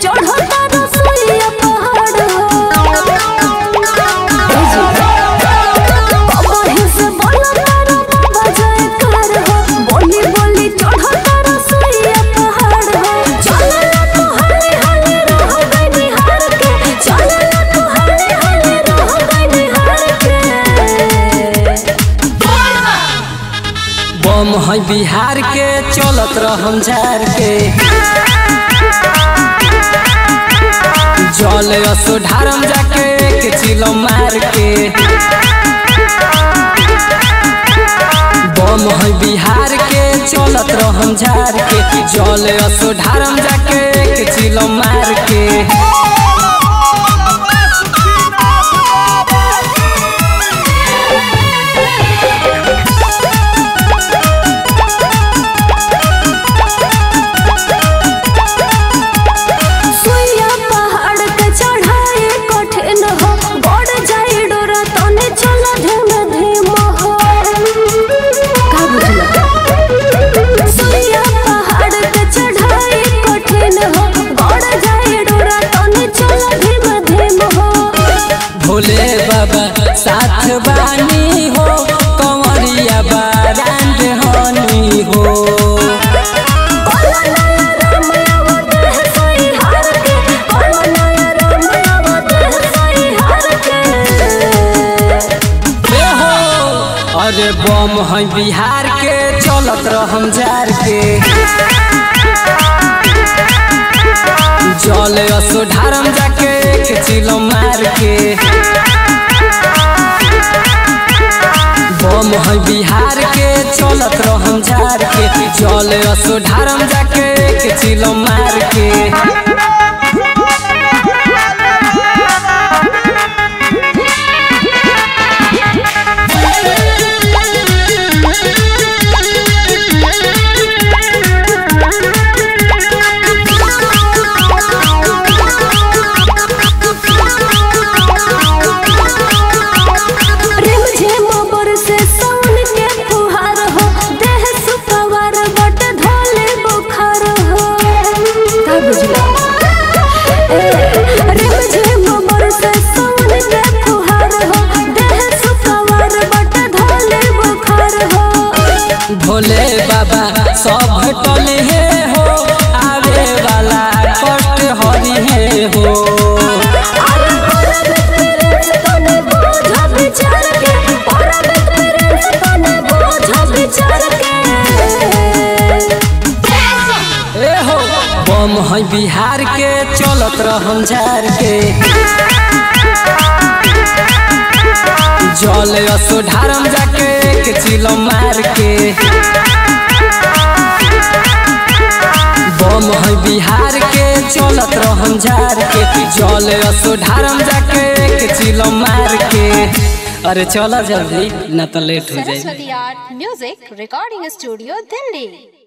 चढ़ता रसोईया पहाड़ हो कहीं से बोला तारा बाबा जयकार हो बोली बोली चढ़ता रसोईया पहाड़ हो चलला तो हले हले रह गई निहार के चलला तो हले हले रह गई निहार के बम है बिहार के चलत रहम झार के जल असो ढारम जाके के चिलो मार के बम है बिहार के चलत रहम झार के जल असो ढारम जाके के चिलो मार के सुइया पहाड़ के चढ़ाई कठिन हो बढ़ जाई डोरा तने चल धीम धीम हो का बुझला सुइया पहाड़ के चढ़ाई कठिन हो बढ़ जाई डोरा तने चल धीम धीम हो भोले बाबा साथ बानी हो कंवरिया बारांड हनी हो कोला राम आवत है सोई हार के कोला राम आवत है सोई हार के ए हो अरे बम है बिहार के चलत रहम जार के जल असो ढारम जाके के चिलो मार के बम है बिहार के चलत रहम जार के जल असो ढारम जाके के चिलो मार के रिम झिम बरसे सावन के फुहार हो देह सुपवार बट धोले बुखार हो का बुझला रिम झिम बरसे सावन के फुहार हो देह सुपवार बट धोले बुखार हो भोले बाबा सब टले हे हो आवे वाला कष्ट हरि हे हो अरे परबत मेरे से तने बोझ विचार के परबत मेरे से तने बोझ विचार के ए हो बम है बिहार के चलत रहम झार के जल असो ढारम जाके के चिलो मार के बम है बिहार के चलत रहम झार के जल असो ढारम जाके के चिलो मार के अरे चला जल्दी ना तो लेट हो जाए Saraswati Art Music Recording Studio, Delhi.